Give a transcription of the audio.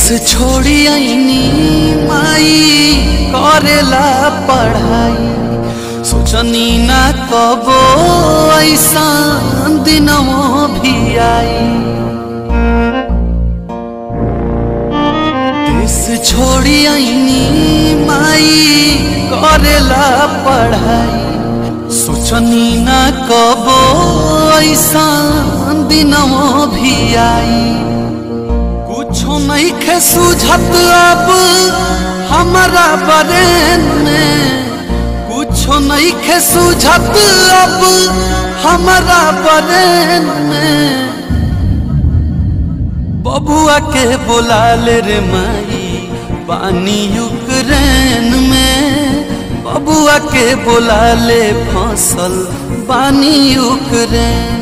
छोड़ी आईनी माई करेला पढ़ाई सोचनी ना कबो ऐसा दिनमो भी आई देश छोड़ी आईनी माई करेला पढ़ाई सोचनी ना कबो ऐसा दिनमो भी आई कुछो नहीं खे सूझत अब हमारा बरेन में कुछो नहीं खे सूझत अब हमारा बरेन में बबुआ के बोला ले रे माई पानी यूक्रेन में बबुआ के बोला ले फसल पानी यूक्रेन